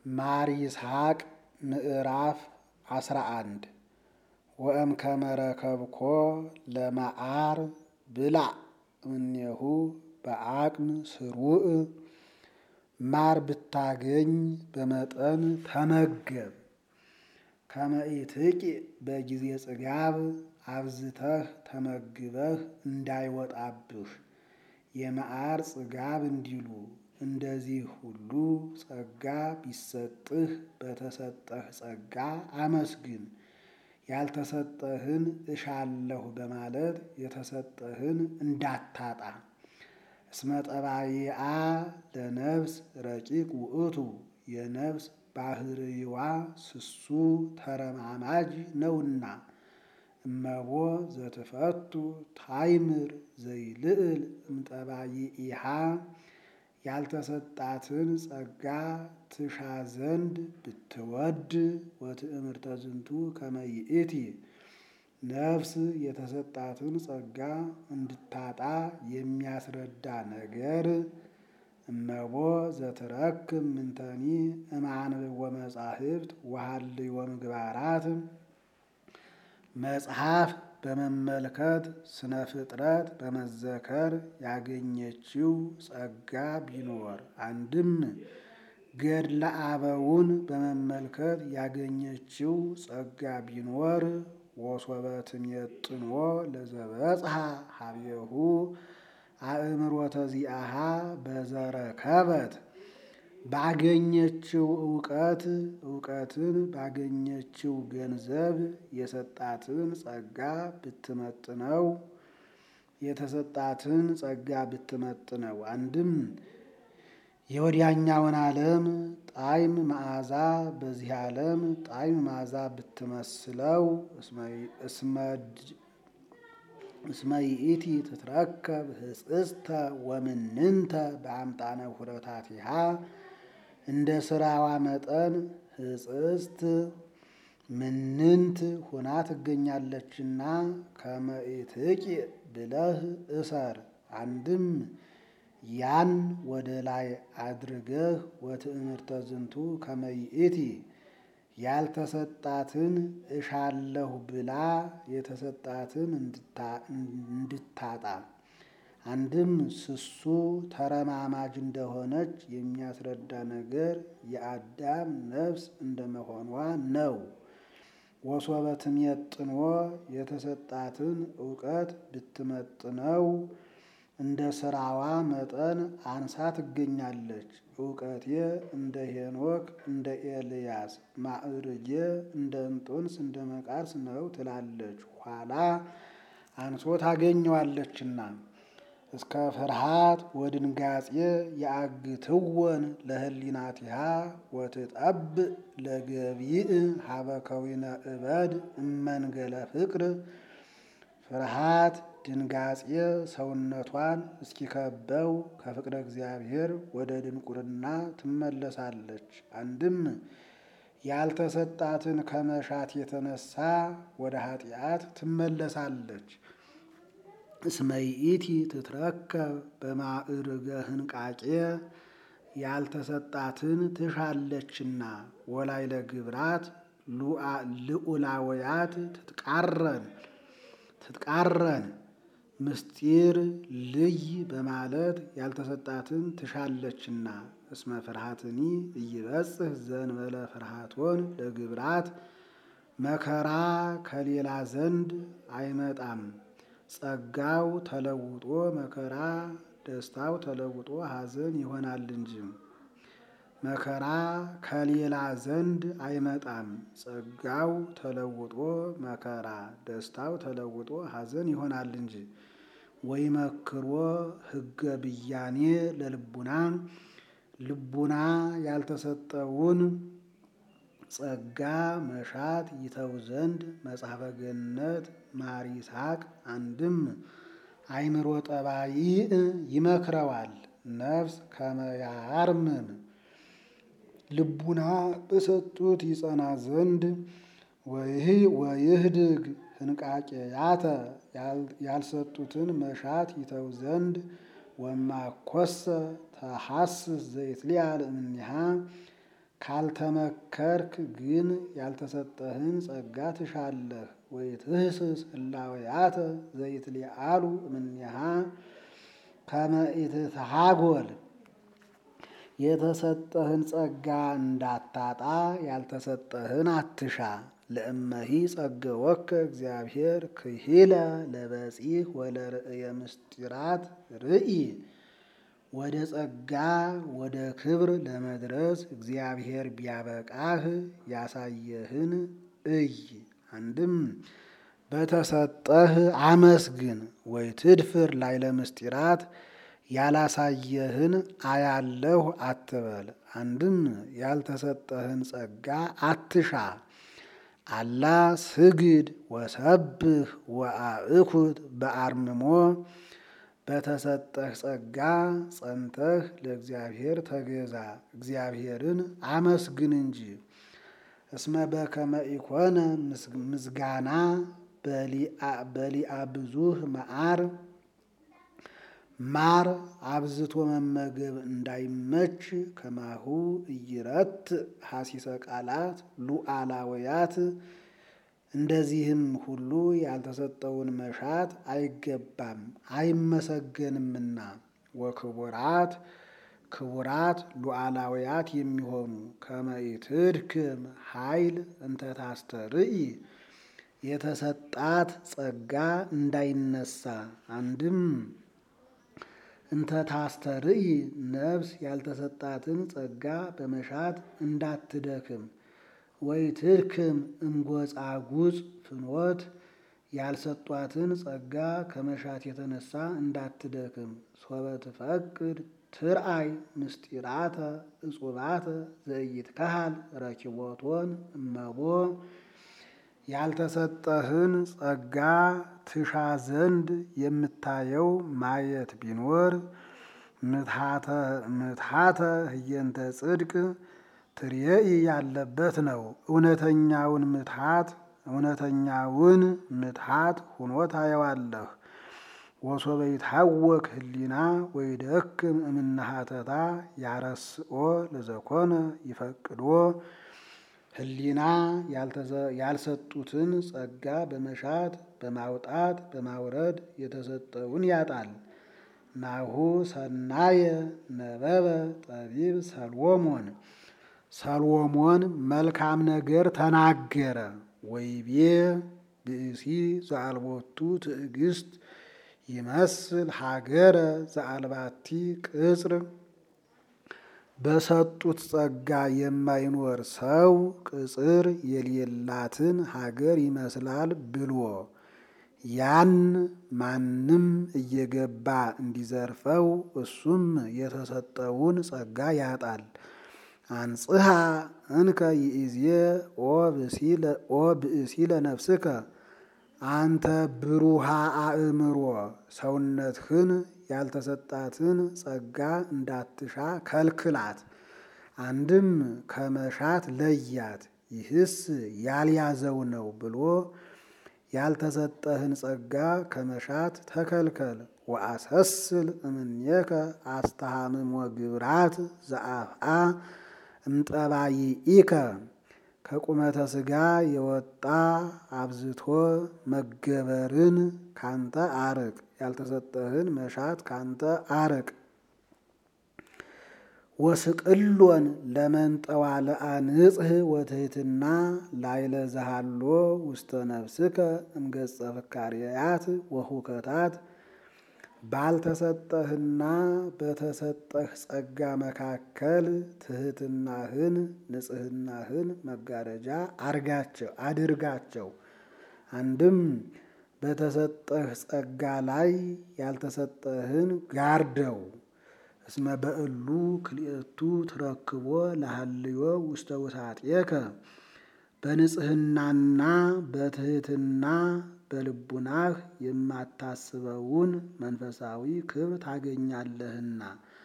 ማር ይስሐቅ ምዕራፍ አስራ አንድ ወእምከመ ረከብኮ ለመዓር ብላዕ እምኔሁ በአቅም ስሩዕ ማር ብታገኝ በመጠን ተመገብ። ከመ ኢትቂ በጊዜ ጽጋብ አብዝተህ ተመግበህ እንዳይወጣብህ የመዓር ጽጋብ እንዲሉ እንደዚህ ሁሉ ጸጋ ቢሰጥህ በተሰጠህ ጸጋ አመስግን። ያልተሰጠህን እሻለሁ በማለት የተሰጠህን እንዳታጣ። እስመ ጠባይአ ለነፍስ ረቂቅ ውእቱ የነፍስ ባህርይዋ ስሱ ተረማማጅ ነውና። እመቦ ዘትፈቱ ታይምር ዘይልዕል እምጠባይኢሃ ያልተሰጣትን ጸጋ ትሻ ዘንድ ብትወድ ወትእምርተ ዝንቱ ከመ ይእቲ ነፍስ የተሰጣትን ጸጋ እንድታጣ የሚያስረዳ ነገር እመቦ ዘትረክብ ምንተኒ እምአንብቦ መጻሕፍት ወሀልዮ ምግባራት መጽሐፍ በመመልከት ስነ ፍጥረት በመዘከር ያገኘችው ጸጋ ቢኖር አንድም ገድለ አበውን በመመልከት ያገኘችው ጸጋ ቢኖር ወሶበ ትሜጥኖ ለዘበጽሐ ሀቤሁ አእምሮተ ዚአሃ በዘረከበት ባገኘችው እውቀት እውቀትን ባገኘችው ገንዘብ የሰጣትን ጸጋ ብትመጥነው የተሰጣትን ጸጋ ብትመጥነው አንድም የወዲያኛውን ዓለም ጣዕም መዓዛ በዚህ ዓለም ጣዕም መዓዛ ብትመስለው እስመ ይእቲ ትትረከብ ህጽጽተ ወምንንተ በአምጣነ ሁረታቲሃ እንደ ስራዋ መጠን ህጽጽት ምንንት ሁና ትገኛለችና ከመ ኢትቂ ብለህ እሰር። አንድም ያን ወደ ላይ አድርገህ ወትእምርተ ዝንቱ ከመ ይእቲ ያልተሰጣትን እሻለሁ ብላ የተሰጣትን እንድታጣ አንድም ስሱ ተረማማጅ እንደሆነች የሚያስረዳ ነገር የአዳም ነፍስ እንደመሆኗ ነው። ወሶበ ትሜጥኖ የተሰጣትን እውቀት ብትመጥነው እንደ ስራዋ መጠን አንሳ ትገኛለች። እውቀቴ እንደ ሄኖክ እንደ ኤልያስ ማዕርጌ እንደ እንጦንስ እንደ መቃርስ ነው ትላለች። ኋላ አንሶ ታገኘዋለችና እስከ ፍርሃት ወድንጋጼ የአግትወን ለህሊናቲሃ ወትጠብእ ለገቢእ ሀበ ከዊነ እበድ እመንገለ ፍቅር ፍርሃት ድንጋጼ ሰውነቷን እስኪከበው ከፍቅረ እግዚአብሔር ወደ ድንቁርና ትመለሳለች። አንድም ያልተሰጣትን ከመሻት የተነሳ ወደ ኃጢአት ትመለሳለች። እስመ ይእቲ ትትረከብ በማዕርገ ህንቃቄ ያልተሰጣትን ትሻለችና ወላይ ለግብራት ልዑላውያት ትትቃረን ትትቃረን ምስጢር ልይ በማለት ያልተሰጣትን ትሻለችና። እስመ ፍርሃትኒ እይበጽሕ ዘእንበለ ፍርሃቶን ለግብራት መከራ ከሌላ ዘንድ አይመጣም። ጸጋው ተለውጦ መከራ ደስታው ተለውጦ ሐዘን ይሆናል እንጂ መከራ ከሌላ ዘንድ አይመጣም። ጸጋው ተለውጦ መከራ ደስታው ተለውጦ ሐዘን ይሆናል እንጂ ወይመክሮ ሕገ ብያኔ ለልቡና ልቡና ያልተሰጠውን ጸጋ መሻት ይተው ዘንድ መጽሐፈ ገነት ማር ይስሐቅ አንድም አእምሮ ጠባይ ይመክረዋል። ነፍስ ከመያርምም ልቡና በሰጡት ይጸና ዘንድ ወይህድግ ህንቃቄያተ ያልሰጡትን መሻት ይተው ዘንድ ወማኮሰ ተሐስስ ዘይትሊያል እምኔሃ ካልተመከርክ ግን ያልተሰጠህን ጸጋ ትሻለህ። ወይትህስስ እላወያተ ዘይትሊአሉ እምኔሃ ከመ ኢትትሃጎል የተሰጠህን ጸጋ እንዳታጣ ያልተሰጠህን አትሻ። ለእመሂ ጸገወከ እግዚአብሔር ክሂለ ለበጺሕ ወለርእየ ምስጢራት ርኢ ወደ ጸጋ ወደ ክብር ለመድረስ እግዚአብሔር ቢያበቃህ ያሳየህን እይ። አንድም በተሰጠህ አመስግን። ወይ ትድፍር ላይ ለምስጢራት ያላሳየህን አያለሁ አትበል። አንድም ያልተሰጠህን ጸጋ አትሻ። አላ ስግድ ወሰብህ ወአእኩት በአርምሞ በተሰጠህ ጸጋ ጸንተህ ለእግዚአብሔር ተገዛ፣ እግዚአብሔርን አመስግን እንጂ። እስመ በከመ ኢኮነ ምስጋና በሊአ ብዙህ መዓር ማር አብዝቶ መመገብ እንዳይመች ከማሁ እይረት ሐሲሰ ቃላት ሉዓላውያት እንደዚህም ሁሉ ያልተሰጠውን መሻት አይገባም አይመሰገንምና። ወክቡራት ክቡራት ሉዓላውያት የሚሆኑ ከመ ኢትድክም ኃይል እንተ ታስተርኢ የተሰጣት ጸጋ እንዳይነሳ አንድም እንተ ታስተርኢ ነፍስ ያልተሰጣትን ጸጋ በመሻት እንዳትደክም። ወይ ትድክም እምጎጻጉጽ ፍኖት ያልሰጧትን ጸጋ ከመሻት የተነሳ እንዳትደክም። ሶበ ትፈቅድ ትርአይ ምስጢራተ እጹባተ ዘኢይትከሃል ረኪቦቶን እመቦ ያልተሰጠህን ጸጋ ትሻ ዘንድ የምታየው ማየት ቢኖር ምትሃተ ህየንተ ጽድቅ ትርየኢ ያለበት ነው። እውነተኛውን ምትሃት እውነተኛውን ምትሃት ሁኖ ታየዋለህ። ወሶበ ይትሐወክ ህሊና ወይደክም እምነሃተታ ያረስኦ ለዘኮነ ይፈቅዶ ህሊና ያልሰጡትን ጸጋ በመሻት በማውጣት በማውረድ የተሰጠውን ያጣል። ናሁ ሰናየ ነበበ ጠቢብ ሰሎሞን ሰሎሞን መልካም ነገር ተናገረ። ወይቤ ብእሲ ዘአልቦቱ ትዕግስት ይመስል ሀገረ ዘአልባቲ ቅጽር በሰጡት ጸጋ የማይኖር ሰው ቅጽር የሌላትን ሀገር ይመስላል ብሎ ያን ማንም እየገባ እንዲዘርፈው እሱም የተሰጠውን ጸጋ ያጣል። አንጽሐ እንከ ይእዜ ኦ ብእሲ ለነፍስከ አንተ ብሩሃ አእምሮ ሰውነትህን ያልተሰጣትን ጸጋ እንዳትሻ ከልክላት። አንድም ከመሻት ለያት። ይህስ ያልያዘው ነው ብሎ ያልተሰጠህን ጸጋ ከመሻት ተከልከል። ወአሰስል እምኔከ አስተሃምሞ ግብራት ዘአፍአ እምጠባይኢከ ከቁመተ ሥጋ የወጣ አብዝቶ መገበርን ካንተ አርቅ። ያልተሰጠህን መሻት ካንተ አርቅ። ወስቅሎን ለመንጠዋለ አንጽህ ወትሕትና ላይለ ዘሃሎ ውስተ ነፍስከ እምገጸ ፍካርያት ወሁከታት ባልተሰጠህና በተሰጠህ ጸጋ መካከል ትሕትናህን ንጽሕናህን መጋረጃ አርጋቸው አድርጋቸው። አንድም በተሰጠህ ጸጋ ላይ ያልተሰጠህን ጋርደው። እስመ በእሉ ክልኤቱ ትረክቦ ለሃልዮ ውስተ ውሳጤከ በንጽሕናና በትሕትና በልቡናህ የማታስበውን መንፈሳዊ ክብር ታገኛለህና።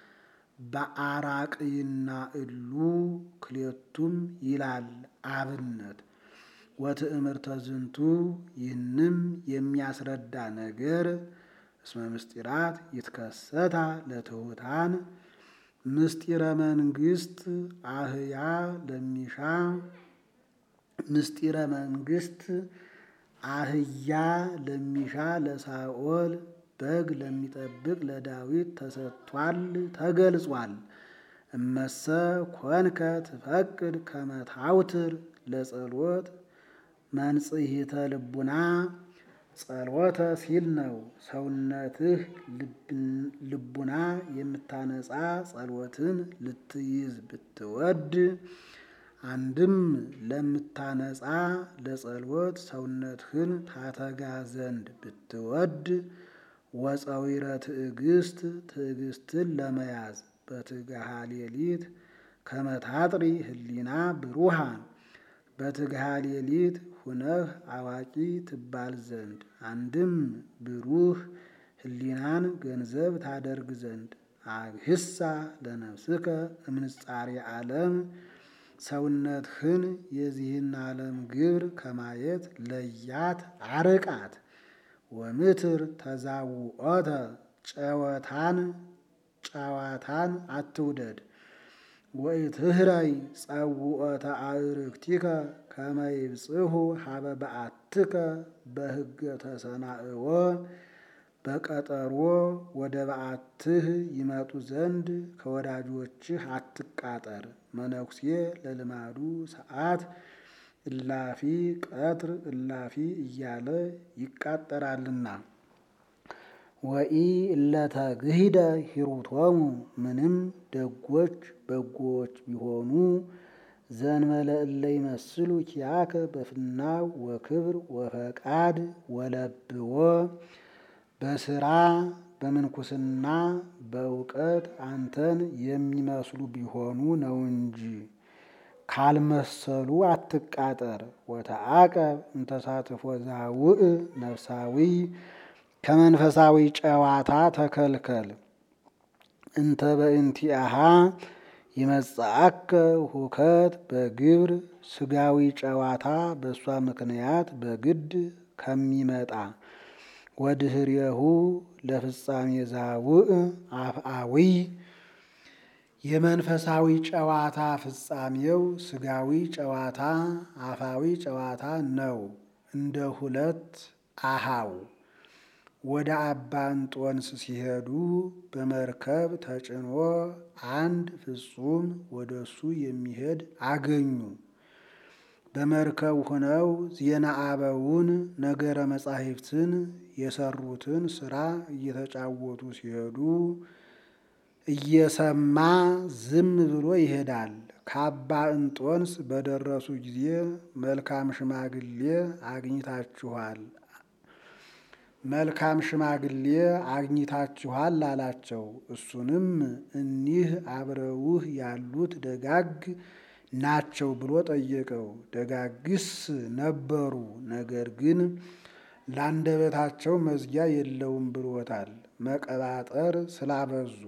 በአራቅይና እሉ ክልኤቱም ይላል አብነት ወትእምርተ ዝንቱ ይህንም የሚያስረዳ ነገር እስመ ምስጢራት ይትከሰታ ለትሑታን ምስጢረ መንግስት አህያ ለሚሻ ምስጢረ መንግስት አህያ ለሚሻ ለሳኦል በግ ለሚጠብቅ ለዳዊት ተሰጥቷል ተገልጿል። እመሰ ኮንከ ትፈቅድ ከመታውትር ለጸሎት መንጽሂተ ልቡና ጸሎተ ሲል ነው። ሰውነትህ ልቡና የምታነጻ ጸሎትን ልትይዝ ብትወድ አንድም ለምታነጻ ለጸሎት ሰውነትህን ታተጋ ዘንድ ብትወድ ወፀዊረ ትዕግስት ትዕግስትን ለመያዝ በትግሃ ሌሊት ከመታጥሪ ህሊና ብሩሃን በትግሃ ሌሊት ሁነህ አዋቂ ትባል ዘንድ አንድም ብሩህ ህሊናን ገንዘብ ታደርግ ዘንድ አግህሳ ለነፍስከ እምንጻሬ ዓለም ሰውነትህን የዚህን ዓለም ግብር ከማየት ለያት አርቃት። ወምትር ተዛውኦተ ጨወታን ጨዋታን አትውደድ። ወኢትህረይ ጸውኦተ አዕርክቲከ ከመ ይብጽሑ ሀበ በዓትከ በሕገ ተሰናእዎ በቀጠሮ ወደ በዓትህ ይመጡ ዘንድ ከወዳጆችህ አትቃጠር። መነኩሴ ለልማዱ ሰዓት እላፊ ቀትር እላፊ እያለ ይቃጠራልና። ወኢ እለተግሂደ ሂሩቶሙ ምንም ደጎች በጎዎች ቢሆኑ ዘንበለ እለ ይመስሉ ኪያከ በፍናው ወክብር ወፈቃድ ወለብዎ በስራ በምንኩስና በእውቀት አንተን የሚመስሉ ቢሆኑ ነው እንጂ ካልመሰሉ አትቃጠር። ወተአቀብ እንተሳትፎ ዛውእ ነፍሳዊ ከመንፈሳዊ ጨዋታ ተከልከል። እንተ በእንቲአሃ ይመጽአከ ሁከት በግብር ስጋዊ ጨዋታ በእሷ ምክንያት በግድ ከሚመጣ ወድህሬሁ ለፍጻሜ ዛውእ አፍአዊ የመንፈሳዊ ጨዋታ ፍጻሜው ስጋዊ ጨዋታ አፋዊ ጨዋታ ነው። እንደ ሁለት አሃው ወደ አባ እንጦንስ ሲሄዱ በመርከብ ተጭኖ አንድ ፍጹም ወደ እሱ የሚሄድ አገኙ። በመርከብ ሆነው ዜና አበውን ነገረ መጻሕፍትን የሰሩትን ስራ እየተጫወቱ ሲሄዱ እየሰማ ዝም ብሎ ይሄዳል። ከአባ እንጦንስ በደረሱ ጊዜ መልካም ሽማግሌ አግኝታችኋል መልካም ሽማግሌ አግኝታችኋል አላቸው። እሱንም እኒህ አብረውህ ያሉት ደጋግ ናቸው ብሎ ጠየቀው። ደጋግስ ነበሩ፣ ነገር ግን ለአንደበታቸው መዝጊያ የለውም ብሎታል። መቀባጠር ስላበዙ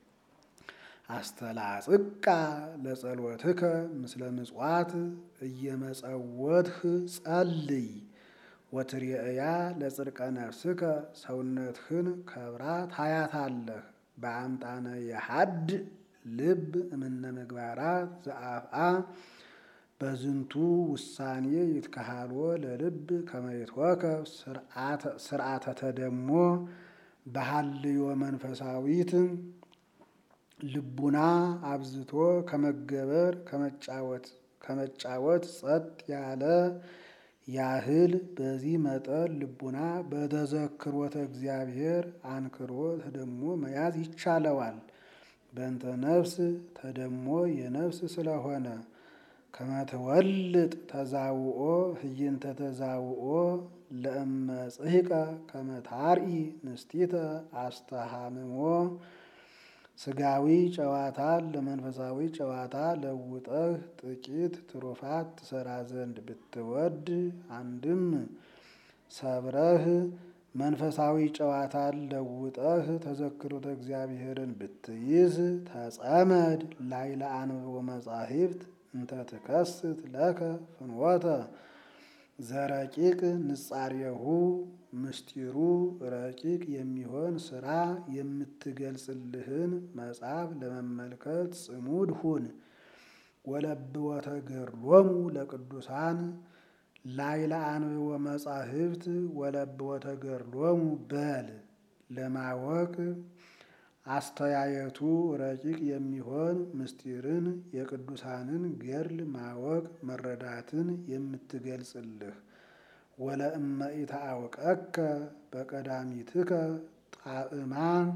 አስተላጽቃ ለጸሎትከ ምስለ ምጽዋት እየመጸወትህ ጸልይ ወትርኤያ ለጽድቀ ነፍስከ ሰውነትህን ከብራ ታያታለህ። በአምጣነ የሀድ ልብ እምነ ምግባራት ዘአፍአ በዝንቱ ውሳኔ ይትከሃልዎ ለልብ ከመይትወከብ ስርዓተ ተደሞ በሃልዮ መንፈሳዊት ልቡና አብዝቶ ከመገበር ከመጫወት ከመጫወት ጸጥ ያለ ያህል በዚህ መጠን ልቡና በተዘክሮተ እግዚአብሔር አንክሮ ተደሞ መያዝ ይቻለዋል። በእንተ ነፍስ ተደሞ የነፍስ ስለሆነ ከመትወልጥ ተዛውኦ ህይንተ ተዛውኦ ለእመጽሕቀ ከመታርኢ ንስቲተ አስተሃምሞ ስጋዊ ጨዋታን ለመንፈሳዊ ጨዋታ ለውጠህ ጥቂት ትሩፋት ትሰራ ዘንድ ብትወድ አንድም ሰብረህ መንፈሳዊ ጨዋታን ለውጠህ ተዘክሮተ እግዚአብሔርን ብትይዝ ተጸመድ ላይለ አንብቦ መጻሕፍት እንተ ትከስት ለከ ፍኖተ ዘረቂቅ ንጻሬሁ ምስጢሩ ረቂቅ የሚሆን ስራ የምትገልጽልህን መጽሐፍ ለመመልከት ጽሙድ ሁን። ወለብወተ ገድሎሙ ለቅዱሳን ላይለ አንብቦ መጻሕፍት ወለብወተ ገድሎሙ በል ለማወቅ አስተያየቱ ረቂቅ የሚሆን ምስጢርን የቅዱሳንን ገድል ማወቅ መረዳትን የምትገልጽልህ ወለእመ ኢተአውቀከ በቀዳሚትከ ጣዕማ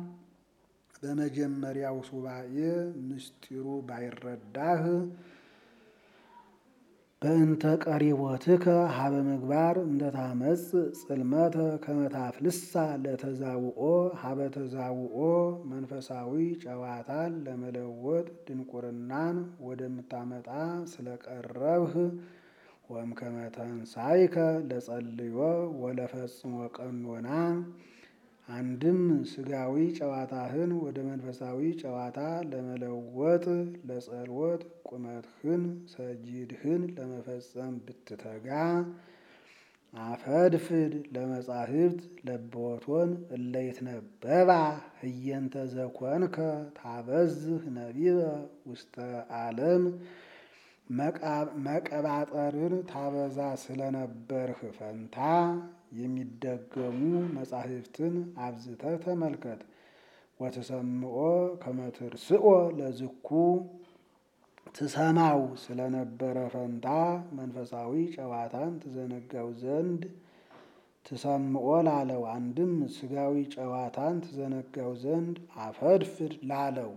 በመጀመሪያው ሱባኤ ምስጢሩ ባይረዳህ በእንተ ቀሪቦትከ ሀበ ምግባር እንደታመጽ ጽልመተ ከመታፍልሳ ለተዛውኦ ሀበ ተዛውኦ መንፈሳዊ ጨዋታን ለመለወጥ ድንቁርናን ወደምታመጣ ስለቀረብህ ወእምከመ ተንሣእከ ለጸልዮ ወለፈጽሞ ቀኖና አንድም ስጋዊ ጨዋታህን ወደ መንፈሳዊ ጨዋታ ለመለወጥ ለጸሎት ቁመትህን ሰጂድህን ለመፈጸም ብትተጋ አፈድፍድ ለመጻሕፍት ለብወቶን እለይትነበባ ህየንተ ዘኮንከ ታበዝህ ነቢበ ውስተ ዓለም መቀባጠርን ታበዛ ስለነበርህ ፈንታ የሚደገሙ መጻሕፍትን አብዝተህ ተመልከት። ወትሰምዖ ከመትርስኦ ለዝኩ ትሰማው ስለነበረ ፈንታ መንፈሳዊ ጨዋታን ትዘነጋው ዘንድ ትሰምዖ ላለው አንድም ስጋዊ ጨዋታን ትዘነጋው ዘንድ አፈድፍድ ላለው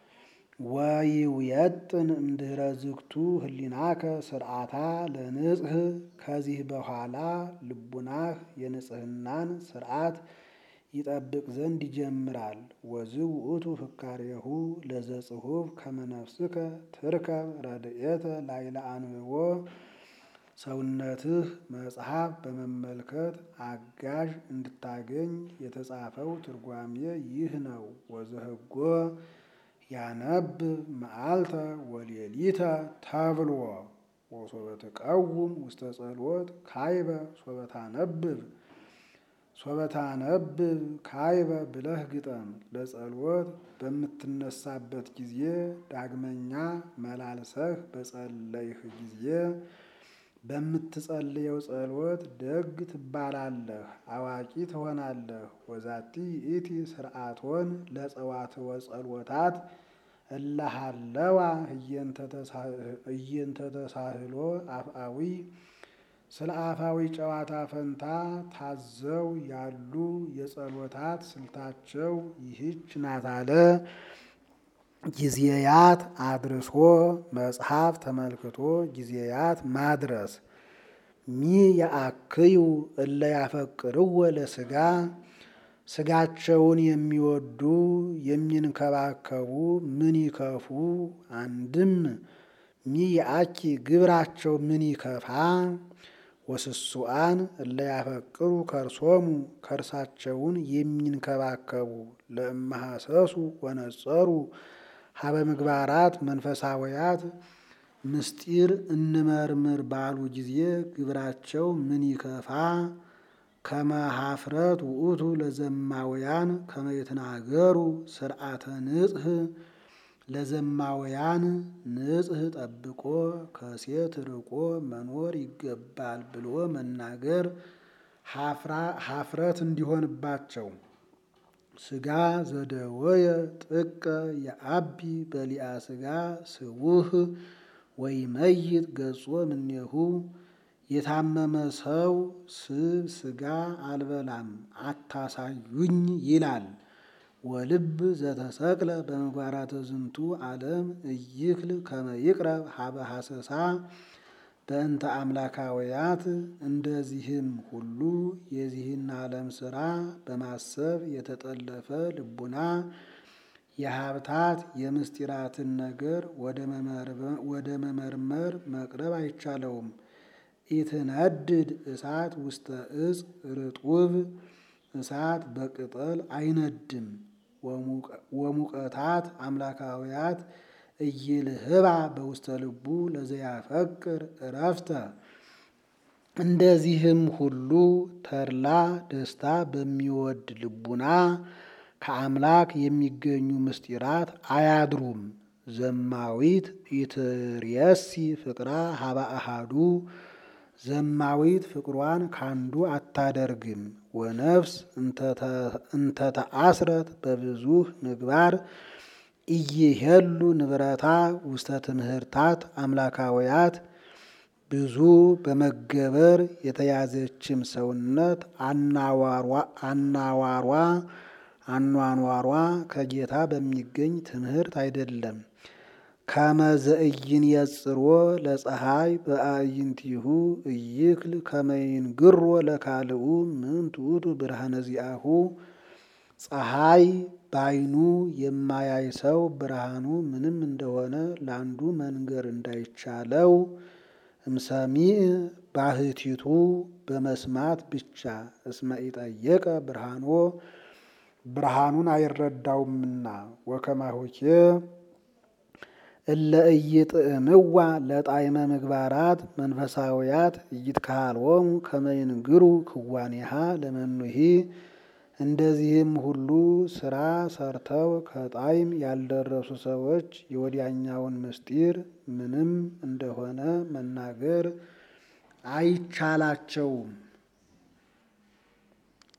ወይውየጥን እምድኅረ ዝግቱ ህሊናከ ስርዓታ ለንጽህ ከዚህ በኋላ ልቡናህ የንጽህናን ስርዓት ይጠብቅ ዘንድ ይጀምራል። ወዝእ ውእቱ ፍካሬሁ ለዘጽሑፍ ከመ ነፍስከ ትርከብ ረድኤተ ላይለ አንብቦ ሰውነትህ መጽሐፍ በመመልከት አጋዥ እንድታገኝ የተጻፈው ትርጓሜ ይህ ነው። ወዘህጎ ያነብብ መዓልተ ወሌሊተ ተብሎ ወሶበ ትቀውም ውስተ ጸሎት ካይበ ሶበ ታነብብ ሶበ ታነብብ ካይበ ብለህ ግጠም። ለጸሎት በምትነሳበት ጊዜ ዳግመኛ መላልሰህ በጸለይህ ጊዜ በምትጸልየው ጸሎት ደግ ትባላለህ፣ አዋቂ ትሆናለህ። ወዛቲ ይእቲ ስርዓቶን ለጸዋትወ ጸሎታት እለሃለዋ እየንተ ተሳህሎ አፍአዊ ስለ አፋዊ ጨዋታ ፈንታ ታዘው ያሉ የጸሎታት ስልታቸው ይህች ናት አለ። ጊዜያት አድርሶ መጽሐፍ ተመልክቶ ጊዜያት ማድረስ ሚ የአክዩ እለ ያፈቅርዎ ለስጋ ስጋቸውን የሚወዱ የሚንከባከቡ ምን ይከፉ። አንድም ሚ የአኪ ግብራቸው ምን ይከፋ። ወስሱአን እለ ያፈቅሩ ከርሶሙ ከርሳቸውን የሚንከባከቡ ለእመሐሰሱ ወነጸሩ ሀበ ምግባራት መንፈሳውያት ምስጢር እንመርምር ባሉ ጊዜ ግብራቸው ምን ይከፋ። ከመ ኀፍረት ውእቱ ለዘማውያን ከመ ይትናገሩ ስርዓተ ንጽህ ለዘማውያን ንጽህ ጠብቆ ከሴት ርቆ መኖር ይገባል ብሎ መናገር ኀፍረት እንዲሆንባቸው ስጋ ዘደወየ ጥቀ የአቢ በሊአ ስጋ ስቡህ ወይመይጥ ገጾ እምኔሁ የታመመ ሰው ስብ ስጋ አልበላም አታሳዩኝ ይላል። ወልብ ዘተሰቅለ በምግባራተ ዝንቱ ዓለም እይክል ከመ ይቅረብ ሀበ ሐሰሳ በእንተ አምላካውያት እንደዚህም ሁሉ የዚህን ዓለም ሥራ በማሰብ የተጠለፈ ልቡና የሀብታት የምስጢራትን ነገር ወደ መመርመር መቅረብ አይቻለውም። ኢትነድድ እሳት ውስተ እጽ ርጡብ እሳት በቅጠል አይነድም። ወሙቀታት አምላካውያት እይልህባ በውስተ ልቡ ለዘያፈቅር እረፍተ እንደዚህም ሁሉ ተድላ ደስታ በሚወድ ልቡና ከአምላክ የሚገኙ ምስጢራት አያድሩም። ዘማዊት ኢትርየሲ ፍቅራ ሀበ አሃዱ ዘማዊት ፍቅሯን ካንዱ አታደርግም። ወነፍስ እንተተአስረት በብዙህ ምግባር ኢይሄሉ ንብረታ ውስተ ትምህርታት አምላካውያት ብዙ በመገበር የተያዘችም ሰውነት አናዋሯ አኗኗሯ ከጌታ በሚገኝ ትምህርት አይደለም። ከመዘእይን የጽሮ ለፀሐይ በአይንቲሁ እይክል ከመይንግሮ ለካልኡ ምን ትዑቱ ብርሃነ ዚአሁ ፀሐይ ባይኑ የማያይ ሰው ብርሃኑ ምንም እንደሆነ ለአንዱ መንገር እንዳይቻለው እምሰሚዕ ባህቲቱ በመስማት ብቻ እስመ ኢጠየቀ ብርሃኖ ብርሃኑን አይረዳውምና ወከማሆኬ እለ ኢይጥዕምዋ ለጣዕመ ምግባራት መንፈሳውያት ኢይትከሃልዎሙ ከመ ይንግሩ ክዋኔሃ ለመኑሂ እንደዚህም ሁሉ ስራ ሰርተው ከጣዕም ያልደረሱ ሰዎች የወዲያኛውን ምስጢር ምንም እንደሆነ መናገር አይቻላቸውም።